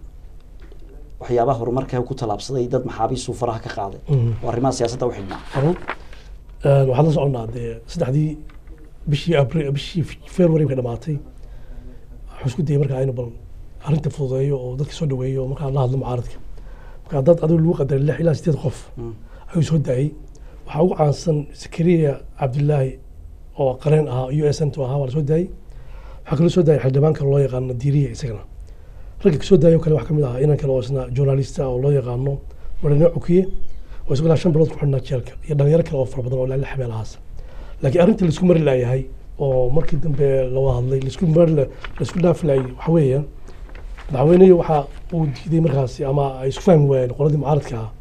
waxyaabaha horumarka ku tallaabsaday dad maxaabiisuu faraha ka qaaday Mhm. oo arrimaha siyaasadda u xidhnaa Arun, een, waxaan la soconnaa dee saddexdii bishii abril bishii february ka dhamaatay waxaan isku dayay markaa inu bal arrinta fududeeyo oo dadka soo dhaweeyo oo markaa la hadlo mucaaradka markaa dad adigu lagu qadaray lix ilaa sideed qof ayuu soo daayay waxaa ugu caansan zakariya cabdilaahi oo qareen ahaa u s n to ahaa waa la soo daayay waxaa kaloo soo daayay xildhibaanka loo yaqaano diiriya isagana ragga kasoo daayay oo kale waxaa kamid ahaa inan kale oo isna journalista oo loo yaqaano marine cukiye oo isagoo ilaa shan bilood ku xidhnaa jeelka iyo dhalinyaro kale oo fara badan oo ilaa lix meelahaas laakiin arrintii laisku mari laayahay oo markii dambe la wada hadlay laisku mari la- laisku dhaafi laayay waxa weeyaan madaxweynehi waxa uu diiday markaasi ama ay isku fahmi waayeen qoladii mucaaradka ah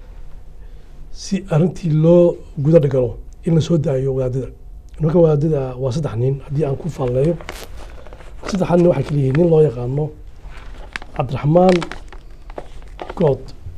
si arrintii loo guda dhigalo in la soo daayo wadaadada nimanka wadaadada waa saddex nin haddii aan ku faalleeyo saddexan nin waxay kala yihiin nin loo yaqaano cabdiraxmaan good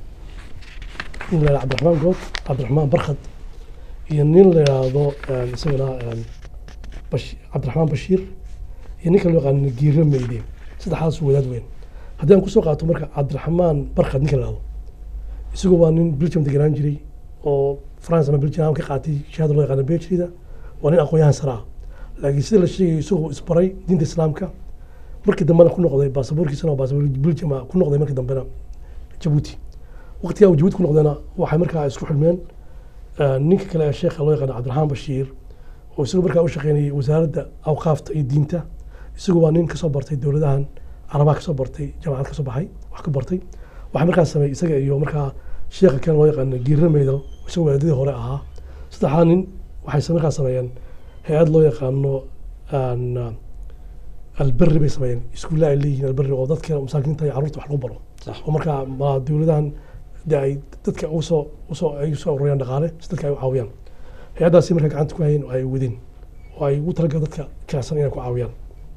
nin la yidhahdo cabdiraxmaan good cabdiraxmaan barkhad iyo nin la yidhaahdo een, isagana een, Bash- cabdiraxmaan bashiir iyo ninka loo yaqaano giiro meyde saddexdaas wadaad weyn haddii aan kusoo qaato marka cabdiraxmaan barkhad ninka la yidhahdo isagu waa nin belgium deganaan jiray oo france ama belgium ka qaatay shahaada loo yaqaano bejrida waa nin aqoon-yahan sare ah laakiin sida la sheegayo isagu isbaray diinta islaamka markii dambena ku noqday baasaboorkiisana waa baasaboor belgium ah, ku noqday markii dambena jabuuti waqtigaa uu jabuuti ku noqdayna waxay markaa isku xidhmeen eh, ninka kale ee sheekha loo yaqaano cabdiraxmaan bashiir oo isagu markaa u shaqeynayay wasaaradda awqaafta iyo diinta isagu waa nin kasoo bartay dowladahan carabaha kasoo bartay jaamacad kasoo baxay wax ka bartay waxaa markaa sameeyey isaga iyo markaa sheekha kale loo yaqaano giira meydal isagoo waadadii hore ahaa saddexdaa nin waxay markaa sameeyeen hay-ad loo yaqaano aan, ah, alberri bay sameeyeen iskuulla ay leeyihiin alberri oo dadka masaakiinta iyo carruurta wax lagu baro Sax. oo markaa ma dowladahan de ay dadka usoo usoo ay usoo ururiyaan dhaqaale si dadka ay u caawiyaan hay-addaasi markaa gacanta ku hayeen oo ay wadeen oo ay ugu talagal dadka kaasan inay ku caawiyaan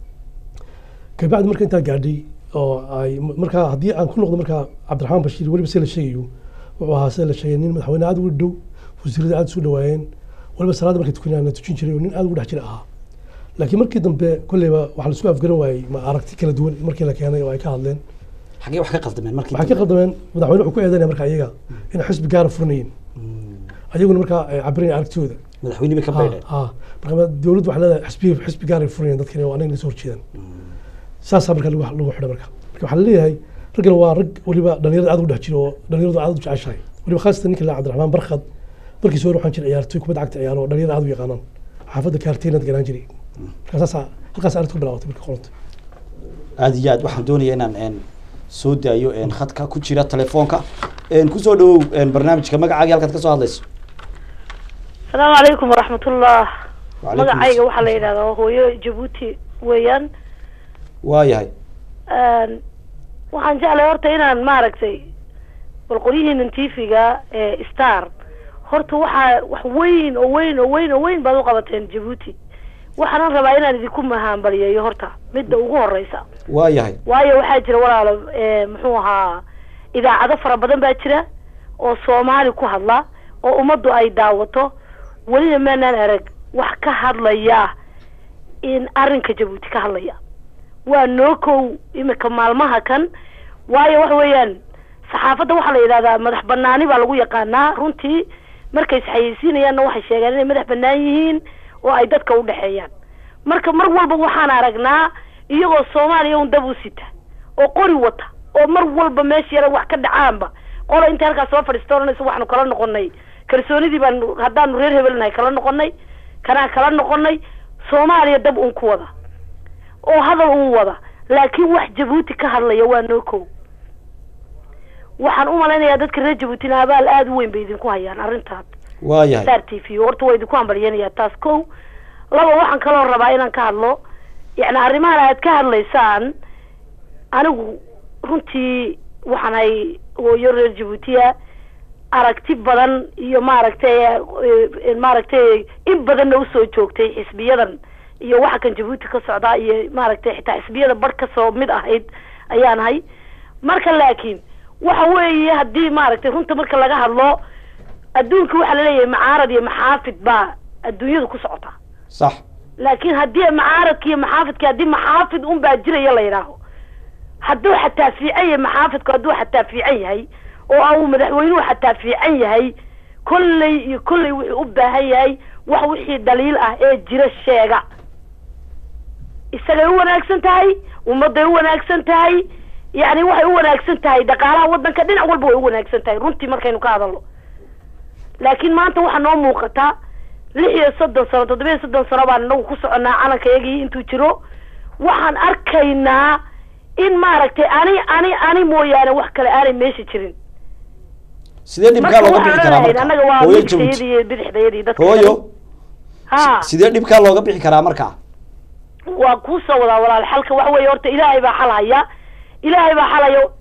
kabacdi marka intaa gaadhay oo ay markaa haddii aan ku noqdo markaa cabdiraxmaan bashiir weliba se la sheegayo wuxuu ahaa sida la sheegay nin madaxweyne aad ugu dhow wasiirada aad isu dhawaayeen weliba salaada markay tukanayaan la tujin jiray oo nin aad ugu dhex jira ahaa laakiin markii dambe kolleyba waxaa laisku afgaran waayey ma aragti kala duwan markii la keenay oo ay ka hadleen xaggee wax ka qaldameen markii waxay ka qaldameen madaxweyne wuxuu ku eedanaya marka iyaga inay xisbi gaara furanayeen ayaguna markaa ay cabirayeen aragtidooda madaxweyne bay ka baydheen ha marka dowladdu waxay leedahay xisbi xisbi gaar ay furanayeen dadkani oo anaga soo horjeedaan saasaa marka lagu lagu xidhay marka marka waxaa laleeyahay raggan waa rag weliba dhalinyarada aad u dhex jiro oo dhalinyaradu aad u jeceshahay weliba khaasatan ninka la cabdiraxmaan barkhad markiisa hore waxaan jiray ciyaartoy kubadda cagta ciyaaro oo dhalinyarada aad u yaqaanaan xaafadda kaarteenad ganaan jiray marka saasaa halkaas arrintu ku bilaawatay marka qoranta aad iyo aad waxaan doonayaa inaan een, soo daayo een, khadka ku jira telefoonka een, kusoo dhawow een, barnaamijka magacaagii halkaad ka soo hadlayso asalaamu calaykum waraxmatullah Wacalaikum magacayga assalam. waxaa la yidhahdaa hooyo jabuuti weeyaan waayahay Een, waxaan jeclay horta inaan maaragtay bal qolyihiinan tv-ga ee star horta waxaa wax weyn oo weyn oo weyn oo weyn baad u qabateen jabuuti waxaanan rabaa inaan idinku mahaanbaliyeeyo horta midda ugu horeysa waayahay waayo waxaa jira walaalo ee, muxuu ahaa idaacado fara badan baa jira oo soomaali ku hadla oo ummaddu ay daawato welina maanaan arag wax ka hadlaya in arrinka jabuuti ka hadlaya waa noo kow imika maalmaha kan waayo waxa weeyaan saxaafadda waxaa la yidhahdaa madax banaani baa lagu yaqaanaa runtii markay isxayeysiinayaanna waxay sheegaan inay madax banaan yihiin oo ay dadka u dhexeeyaan marka mar walba waxaan aragnaa iyagoo soomaaliya un dab u sita oo qori wata oo mar walba meesha yara wax ka dhacaanba qola intay halkaas soo fadhiista odhanaysa waxaanu kala noqonay kalsoonidii baanu haddaanu reer hebelnahay kala noqonay kanaan kala noqonay soomaaliya dab un ku wada oo hadal un wada laakiin wax jabuuti ka hadlaya waa noo kow waxaan u malaynayaa dadka reer jabuutina abaal aada u weyn bay idinku hayaan arrintaas waayahay star t v horta waa idinku hambalyanaya taas kow laba waxaan kaloo rabaa inaan ka hadlo yacni arrimahan aad ka hadlaysaan anigu runtii waxaan hay hooyo reer jabuutiya aragti badan iyo maaragtay eh, maaragtay in badanna usoo joogtay xisbiyadan iyo waxa kan jabuuti ka socdaa iyo maaragtay xitaa xisbiyada bar kasoo mid ahayd ayaan hay marka laakiin waxa weeye haddii maaragtay runta marka laga hadlo adduunka waxaa laleeyahay macaarad iyo maxaafid baa adduunyadu ku socotaa sax laakiin haddii macaaradka iyo maxaafidka haddii maxaafid un baa jiraya la yidhaaho hadduu xataa fiican yahay maxaafidku hadduu xataa fiican yahay oo au madaxweynuhu xataa fiican yahay kolley iyo kolley wuxuu u baahan yahay wax wixii daliil ah ee jira sheega isagay u wanaagsan tahay ummadday u wanaagsan tahay yacni waxay u wanaagsan tahay dhaqaalaha waddanka dhinac walba way u wanaagsan tahay runtii markaynu ka hadalno laakiin maanta waxaa noo muuqata lix iyo soddon sano toddoba iyo soddon sano baan inagu ku soconnaa calankayagii intuu jiro waxaan arkaynaa in maaragtay ani ani ani mooyaane wax kale aanay meesha jirin sidee dhibkaa marka looga waxaan bixi karaa odhanahayn marka annaga waa hooyo midigtayadii jabuuti iyo bidixdayadii dadka hooyo ha sidee dhibkaa looga bixi karaa marka waa kuu soo wadaa walaal xalka waxa weeye horta ilaahay baa xal haya ilaahay baa xal hayo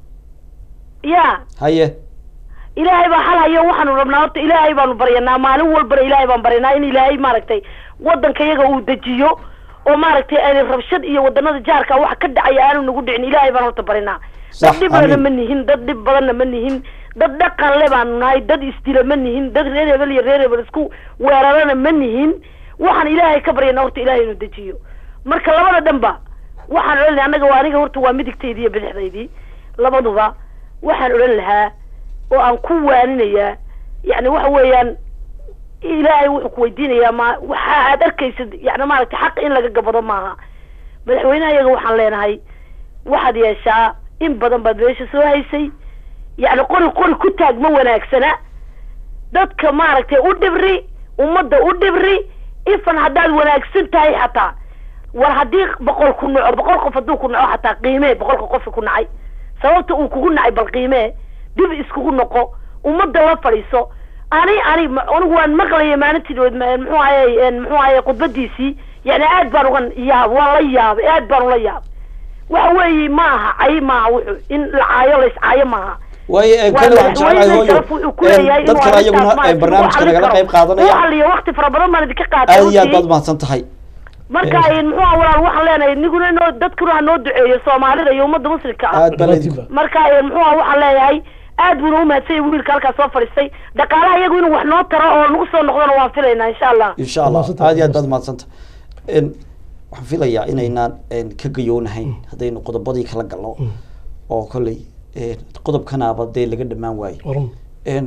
ya haye ilaahay baa xal hayo waxaanu rabnaa horta ilaahay baanu baryanaa maalin walbana ilaahay baan baryanaa in ilaahay maaragtay waddanka iyaga uu dejiyo oo maaragtay aanay rabshad iyo wadanada jaarka waxa ka dhacaya aanu nagu dhicin ilaahay baan horta barinaa dad Sax, dhib badanna amiin. ma nihin dad dhib badanna ma nihin dad dhaqan le baanu nahay dad isdila ma nihin dad reer hebel iyo reer hebel isku weerarana ma nihin waxaan ilaahay ka baryanaa horta ilaahay inuu dejiyo marka labada dhanba waxaan odhan lahaa annaga waa aniga horta waa midigtaydii iyo bidixdaydii labaduba waxaan odhan lahaa oo aan ku waaninayaa yacni waxa weeyaan ilaahay wuxuu ku weydiinayaa ma waxa aad arkaysid yani maaragtay xaq in laga gabado maaha madaxweynaha iyaga waxaan leenahay waxaad yeeshaa in badan baad meesha soo haysay yacni qori qori ku taag ma wanaagsana dadka maaragtay u dhibri ummadda u dhibri ifan haddaad wanaagsan tahay xataa war haddii boqol ku naco boqol qof hadduu ku naco xataa qiimee boqolka qofka ku nacay sababta uu kugu nacay bal qiimee dib iskugu noqo ummadda la fadhiiso ani ani ma- anigu waan maqlaya maalintii dhaweyd ma- muxuu ahaye muxuu ahaye khudbadiisii yani aad baan uga yaab waan la yaabay aad baan ula yaabay waxa weeye ma aha cay maaha wuxuu in la caayo la iscaayo maaha waayo ee, Waa kale waxaan jeclahay madaxweyne hooyo sharaf wuxuu ku leeyahay een, dad inuu kale arrintaas ayaguna maaragtay ee, barnaamijka lagu nagala xallin qayb karo. qaadanaya Loo xalliyo waqti fara badan baan idinka qaatay aad iyo aad runtii. baad mahadsan tahay marka muxuu aha walaal waxaan leenahay niguna inoo dadkuna ha noo duceeyo soomaalida iyo ummadda muslimka ah aad baan idinku Dhammaantiinba. marka eh, muxuu aha waxaan leeyahay aad buuna umahadsanya wiilka halkaas soo fadhiistay dhaqaalaha iyagu inuu wax noo taro oo nagu soo noqdona waan filaynaa insha allah insha allah Mahadsan tahay. aad iyo aad baad mahadsan tahay Een, waxaan filayaa inaynaan een, ka gayoonahayn haddaynu qodobadii kala galno oo kolley een, qodobkanaaba dee laga dhammaan waayo waran een,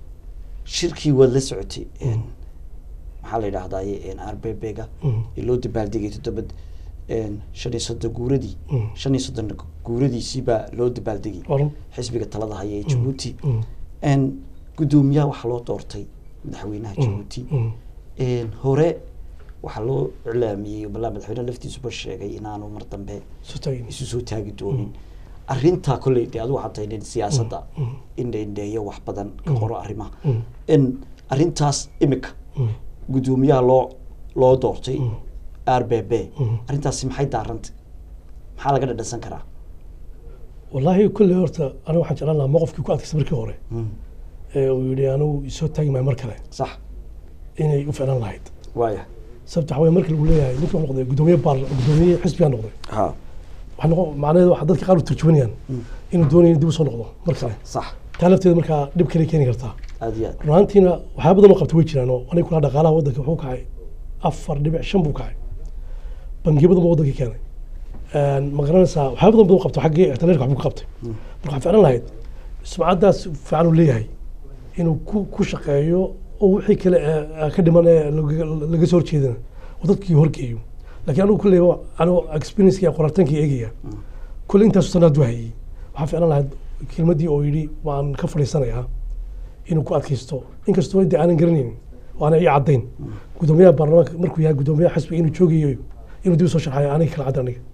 shirkii waad la socotay een, maxaa la yidhaahdaye r b b ga Mhm. ee loo dabaaldegay toddoba een, shan iyo soddon guuradii Mhm. shan iyo soddon guuradiisii baa loo dabaaldegay waran xisbiga talada haya ee jabuuti Mhm. een, guddoomiyaha waxaa loo doortay madaxweynaha jabuuti Mhm. een, hore waxaa loo iclaamiyey balaa madaxweyne laftiisuba sheegay inaanu mar dambe soo taagin isu soo taagi doonin arrintaa kolley dee adigu waxaad tahay nin siyaasadda indhaindheeyo wax badan ka qoro arrimaha Mm. in arrintaas imika Mm. guddoomiyaha loo loo doortay r b b Mm. arrintaasi maxay daarantay maxaa laga dhadhansan karaa wallaahi kulley horta aniga waxaan jeclaan lahaa mowqifkii ku adkaysa markii hore Mm. ee uu yidhi anigu isoo taagi maayo mar kale sax inay u ficlaan lahayd waaya sababta waxaa weye markii lagu leeyahay ninka wuxuu noqday guddoomiye baar guddoomiye xisbigaa noqday ha waxaa noqon macnaheedu waxa dadka qaar u turjumanayaan inuu doonayo in dib u soo noqdo mar kale sax taa lafteeda markaa dhib kale keeni kartaa aad iyo aad run ahaantiina waxyaa badan oo qabta way jiraan oo aniga kulaha dhaqaalaha waddanka wuxuu kacay afar dhibic shan buu kacay bangiyo badan buu waddanka keenay Een, ma garanaysaa waxyaa badan badan qabta xaggii ixtiraarka waxbuu ka qabtay marka waxaan ficlan lahayd sumcaddaas fiican uu leeyahay inuu ku ku shaqeeyo oo wixii kale ee- ee ka dhiman ee laga- laga soo horjeedana oo dadkii horgeeyo laakiin anigu kulley anigu experience iyo qoraaltaanka eegaya kulley intaasu sanaad waa hayay waxaa ficlan lahayd kelmaddii oo yidhi waan ka fadhiisanayaa inuu ku adkaysto inkastoo de aanan garanaynin oo aanay ii caddayn guddoomiyaha baarlamaanka markuu yahay guddoomiyaha xisbiga inuu joogayo inuu dib u soo sharxayo aniga kala cadda aniga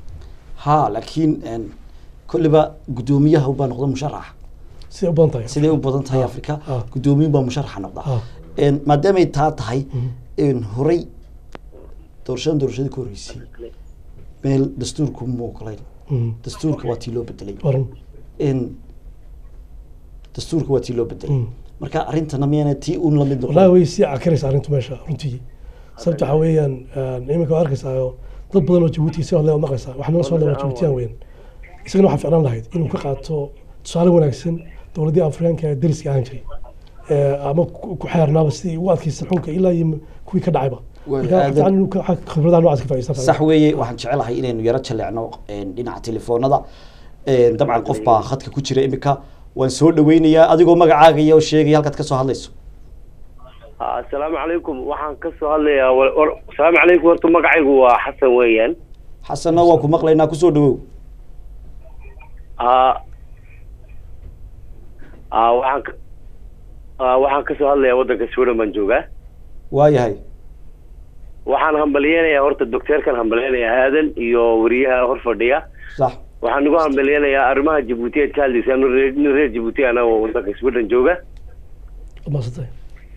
ha laakiin een, kolliba guddoomiyaha baa noqda musharaxa siday u badan tahay siday u badan tahay afrika ah. guddoomiyin baa musharaxa noqda Ah. Een, maadaamay taa tahay een, horey doorashadan doorashadii ka horreysay meel dastuurku ma ogolayn Mm. dastuurka waa tii loo bedelay waran in dastuurka waa tii loo bedelay Mm. marka arrintana miyana tii un lamid wallahi noqon way sii cakaraysa arrintu meesha runtii sababta waxaa weeyaan een, iminka waa arkaysaa oo dad badan oo jabuuti si hadle maqaysaa waxaa nala soo dhawaa jabuutiyaan weyn isagana waxaa ficlaan lahayd inuu ka qaato tusaale wanaagsan dowladii afrikaanka ee dariska ahaan jiray Ee, ama ku ku xeernaaba sidii ugu adkaysan xunka ilaa iyo kuwii ka dhacayba Way marka waxaa aadan- fiican inuu ka- khibradaha noocaas ka faa'iideysan sax weeye waxaan jecelahay inaynu yaro jaleecno een, dhinaca telefoonada Een, dabcan qof baa khadka ku jira imika waan soo dhaweynayaa adigoo magacaaga iyo sheegaya halkaad ka soo hadlayso asalaamu calaykum waxaan ka soo hadlayaa war- war- asalaamu calaykum horta magacaygu waa xasan weeyaan xasanna waan ku maqlaynaa kusoo dhawow a a waxaan ka a waxaan ka soo hadlayaa waddanka sweden baan joogaa waayahay waxaan hambalyeynayaa horta docteerkan hambalyeynayaa aadan iyo wariyaha hor fadhiya sax waxaan nagu hambalyeynayaa arrimaha jabuuti aad ka hadlaysaa nin reer nin reer jabuuti ana oo waddanka sweden jooga maasantay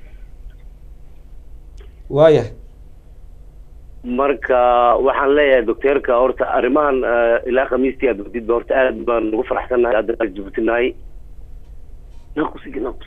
waayahay marka waxaan leeyahay docteerka horta arrimahan eh, ilaa khamiistii aad wadidba horta aad baan ugu faraxsannahay hadda jabuuti nahay naqus igi naqus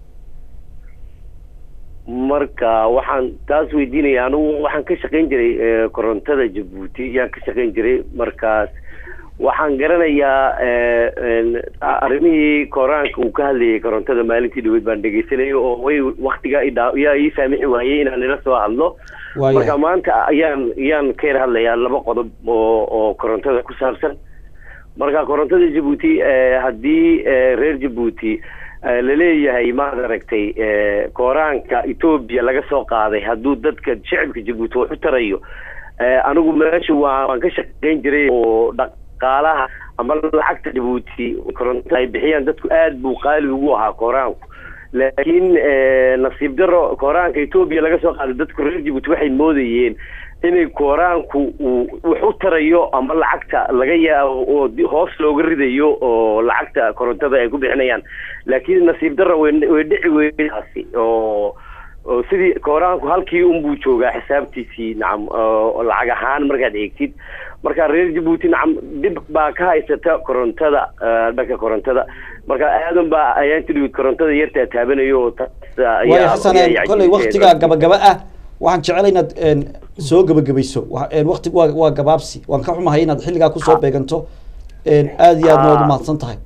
marka waxaan taas weydiinaya anigu waxaan ka shaqayn jiray eh, korontada jabuuti yaan ka shaqayn jiray markaas waxaan garanayaa eh, en, a- arrimihii koraanka uu ka hadlayay korontada maalintii dhaweyd baan dhegeysanayay oo way waktiga idhaa yaa ii saamixi waayey inaan ila soo hadlo waayahay marka maanta ayaan ayaan ka yar hadlayaa laba qodob oo oo korontada ku saabsan marka korontada jabuuti eh, haddii eh, reer jabuuti eh, laleeyahay maad aragtay eh, kooraanka etoobiya laga soo qaaday hadduu dadka shicibka jabuuti wax u tarayo eh, anigu meesha waa waan ka shaqayn jiray oo dhaqaalaha ama lacagta jabuuti korontada ay bixiyaan dadku aad buu qaali ugu ahaa kooraanku laakiin eh, nasiib daro kooraanka etoobiya laga soo qaaday dadku reer jabuuti waxay moodayeen inay kooraanku uu wax u tarayo ama lacagta laga yaabo oo di- hoos looga ridayo oo lacagta korontada ay ku bixinayaan laakiin nasiib darra way way dhici weydaasi oo oo sidii kooraanku halkii unbuu joogaa xisaabtiisii nacam oo lacag ahaan markaad eegtid marka reer jabuuti nacam dhib baa ka haysata korontada eh, dhanka korontada marka aadan baa ayaan tidhi korontada yartaa taabanayo oo taas ayaa- waayo xasan ayaa een, yacjibisay. kolley waktigaa gabagaba ah waxaan jecel inaad een, soo gabagabayso Wa- een, wakti waa waa gabaabsi waan ka xumahay inaad xilligaa kusoo beeganto een, aad iyo aadna waad Ah. umahadsan tahay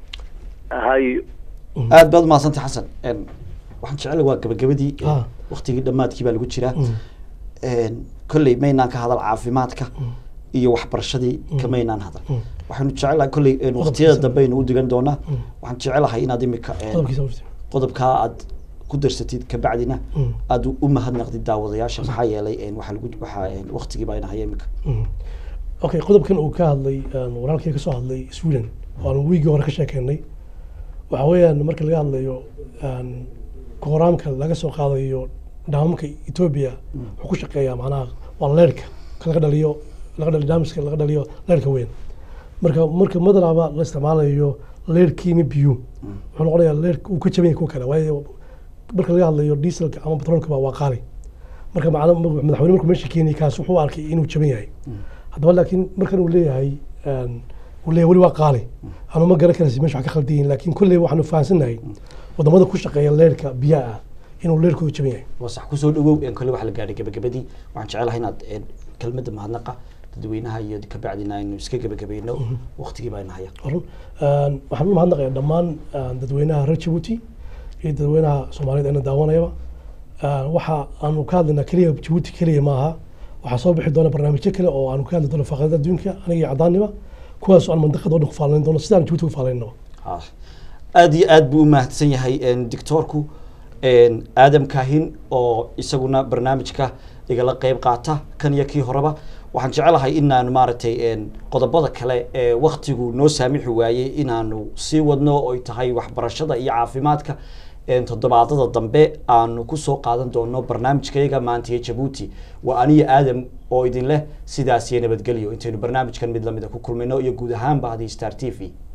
hay aad baad umahadsan tahay xasan een, waxaan jecel waa gabagabadii een, Ah. waktigii dhammaadkii baa lagu jiraa een, kolley maynaan ka hadal caafimaadka iyo waxbarashadii kamaynaan hadal waxaanu jecelahay kolley een, waqtiyada dambe aynu u digan doonaa waxaan jecelahay inaad imika een, qodobkiisa horta. qodobkaa aad ku darsatid kabacdina Mm. aad u mahadnaqdid daawadayaasha maxaa yeelay een, waxaa lagu waxaa een, waqtigii baa inahaya imika Mm. okay qodobkan uu ka hadlay een, walaalkii ka soo hadlay sweden oo aan wiigii hore ka sheekeynay waxa weeyaan marka laga hadlayo een, kooraamka laga soo qaadayo dhaamamka etoobiya wuxuu ku shaqeeyaa macnaha waa leerka ka laga dhaliyo laga dhaliyo daamiska laga dhaliyo leerka weyn marka marka madalaba la isticmaalayo leerkiimi biyo wuxuu noqonayaa leerka uu ka jaban yahay kuwa kale waayo marka laga hadlayo dieselka ama petrolka waa qaali marka macna madaxweyne markuu meesha keenay kaas wuxuu arkay inuu jaban yahay haddaba laakiin markan uu leeyahay een, uu leeyahay weli waa qaali anu ma garan karaysi meesha wax ka khaldan yihiin laakiin kolley waxaanu fahansannahay wadamada ku shaqeeya leerka biyaha ah inuu leerkooda jaban yahay waa sax kusoo dhawow een, kolley waxaa la gaadhay gabagabadii waxaan jecelahay inaad een, kelmadda mahadnaqa dadweynaha iyo kabacdina aynu iska gabagabayno waqtigii baa inahaya run Een, waxaan u mahadnaqayaa dhammaan een, dadweynaha reer jabuuti iyo dadweynaha soomaaliyeed eena daawanayaba Een, waxa aanu ka hadlaynaa keliya jabuuti keliya maaha waxaa soo bixi doona barnaamijyo kale oo aanu ka hadli doono faaqadada adduunka aniga iyo cadaannima kuwaas oo aan mandaqada oo dhan ku faalayn doono sidaan jabuuti ugu faalaynno Ah, aad iyo aad buu u mahadsan yahay een, doctoorku een, aadam kaahin oo isaguna barnaamijka igala qeyb qaata kan iyo kii horeba waxaan jecelahay inaanu maaragtay een, qodobada kale ee waktigu noo saamixi waayey inaanu sii wadno oy tahay waxbarashada iyo caafimaadka een, toddobaadada dambe aanu kusoo qaadan doono barnaamijkayaga maanta iyo jabuuti waa aniyo aadam oo idin leh sidaas iyo nabadgelyo intaynu barnaamijkan mid lamida ku kulmayno iyo guud ahaanba haddii star t v